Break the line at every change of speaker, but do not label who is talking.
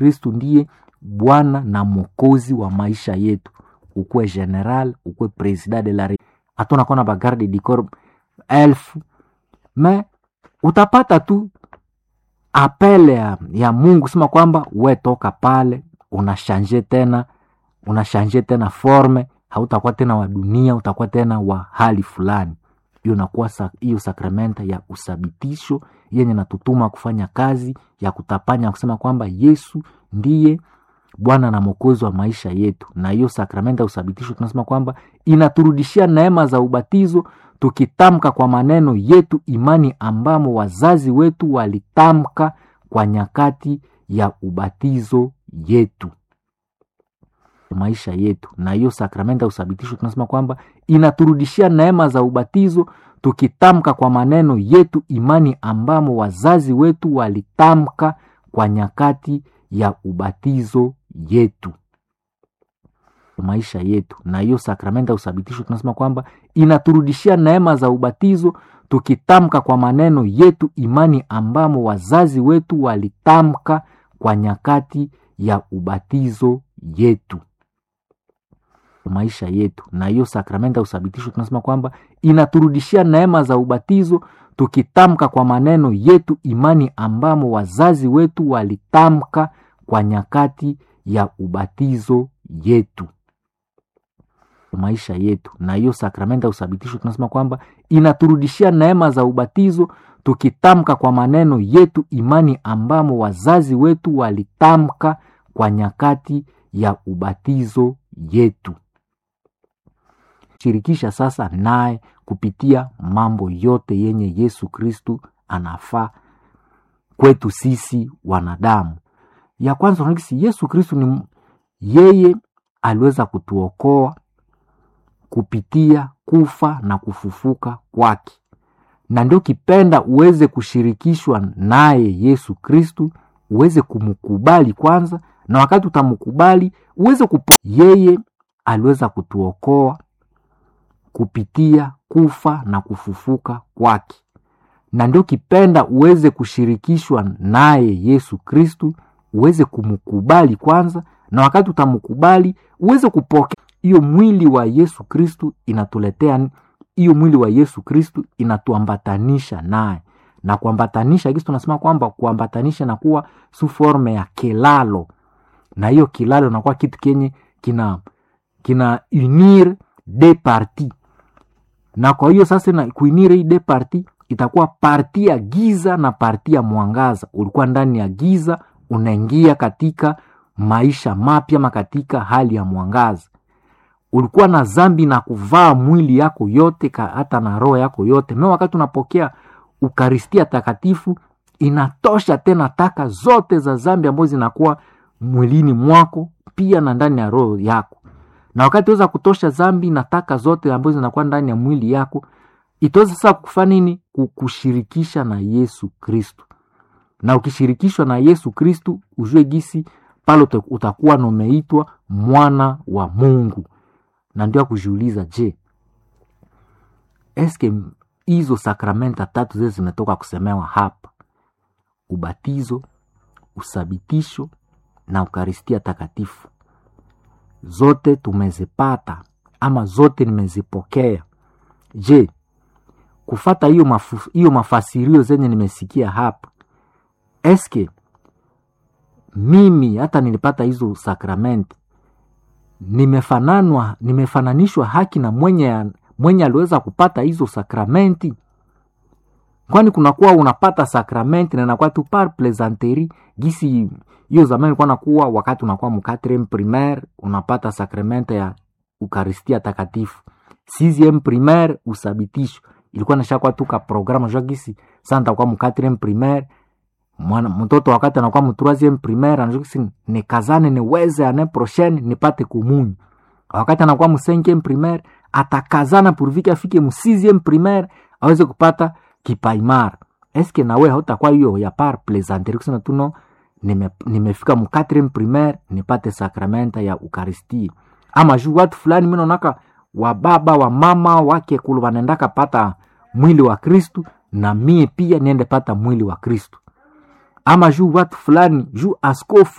Kristu ndiye Bwana na Mwokozi wa maisha yetu, ukuwe general, ukuwe president de la re hatuna kona bagarde du corps elfu me utapata tu apele ya, ya Mungu sema kwamba we toka pale unashanje tena unashanje tena forme, hautakuwa tena wa dunia, utakuwa tena wa hali fulani. Hiyo nakuwa hiyo sa, sakramenta ya usabitisho yenye natutuma kufanya kazi ya kutapanya kusema kwamba Yesu ndiye Bwana na Mwokozi wa maisha yetu, na hiyo sakramenta ya usabitisho tunasema kwamba inaturudishia neema za ubatizo tukitamka kwa maneno yetu imani ambamo wazazi wetu walitamka kwa nyakati ya ubatizo yetu maisha yetu, na hiyo sakramenta ya usabitisho tunasema kwamba inaturudishia neema za ubatizo tukitamka kwa maneno yetu imani ambamo wazazi wetu walitamka kwa nyakati ya ubatizo yetu maisha yetu, na hiyo sakramenta ya usabitisho tunasema kwamba inaturudishia neema za ubatizo tukitamka kwa maneno yetu imani ambamo wazazi wetu walitamka kwa nyakati ya ubatizo yetu maisha yetu, na hiyo sakramenta ya usabitisho tunasema kwamba inaturudishia neema za ubatizo tukitamka kwa maneno yetu imani ambamo wazazi wetu walitamka kwa nyakati ya ubatizo yetu maisha yetu, na hiyo sakramenta ya usabitisho tunasema kwamba inaturudishia neema za ubatizo tukitamka kwa maneno yetu imani ambamo wazazi wetu walitamka kwa nyakati ya ubatizo yetu shirikisha sasa naye kupitia mambo yote yenye Yesu Kristu anafaa kwetu sisi wanadamu. Ya kwanza unakisi Yesu Kristu ni yeye aliweza kutuokoa kupitia kufa na kufufuka kwake, na ndio kipenda uweze kushirikishwa naye Yesu Kristu, uweze kumkubali kwanza, na wakati utamkubali uweze kupo yeye aliweza kutuokoa kupitia kufa na kufufuka kwake, na ndio kipenda uweze kushirikishwa naye Yesu Kristu, uweze kumkubali kwanza, na wakati utamkubali uweze kupokea hiyo mwili wa Yesu Kristu. Inatuletea hiyo mwili wa Yesu Kristu, inatuambatanisha naye na kuambatanisha kisi tunasema kwamba kuambatanisha na kuwa su forme ya kilalo, na hiyo kilalo nakuwa kitu kenye kina kina unir de parti na kwa hiyo sasa na kuinire hii de parti itakuwa parti ya giza na parti ya mwangaza. Ulikuwa ndani ya giza, unaingia katika maisha mapya ma katika hali ya mwangaza. Ulikuwa na zambi na kuvaa mwili yako yote ka, hata na roho yako yote me, wakati unapokea ukaristia takatifu inatosha tena taka zote za zambi ambazo zinakuwa mwilini mwako pia na ndani ya roho yako na wakati weza kutosha zambi na taka zote ambazo zinakuwa ndani ya mwili yako, itaweza sasa kufanya nini? Kukushirikisha na Yesu Kristu. Na ukishirikishwa na Yesu Kristu, ujue gisi pale utakuwa umeitwa mwana wa Mungu. Na ndio akujiuliza, je, eske hizo sakramenta tatu zile zimetoka kusemewa hapa, ubatizo, usabitisho na ukaristia takatifu zote tumezipata ama zote nimezipokea. Je, kufata hiyo mafu, hiyo mafasirio zenye nimesikia hapa, eske mimi hata nilipata hizo sakramenti nimefananwa nimefananishwa haki na mwenye mwenye aliweza kupata hizo sakramenti? Kwani kunakuwa unapata sakramenti na inakuwa tu par plaisanterie gisi hiyo zamani ilikuwa nakuwa wakati unakuwa mkatrem primaire unapata sakramenta ya ukaristia takatifu, sixieme primaire usabitisho ilikuwa nashakuwa tu ka programme jua gisi sasa nitakuwa mkatrem primaire mwana mtoto wakati anakuwa mtroisieme primaire anajua gisi nikazane niweze ane prochaine nipate kumunyu. Wakati anakuwa msenkieme primaire atakazana purvike afike msixieme primaire aweze kupata kipaimara. Eske nawe hautakuwa hiyo ya par plaisanterie kusema tu no nime, nimefika mu 4 primaire nipate sakramenta ya ukaristia ama juu watu fulani mimi naonaka wa baba wa mama wake kulu wanaendaka pata mwili wa Kristu na mie pia niende pata mwili wa Kristu ama juu watu fulani juu askofu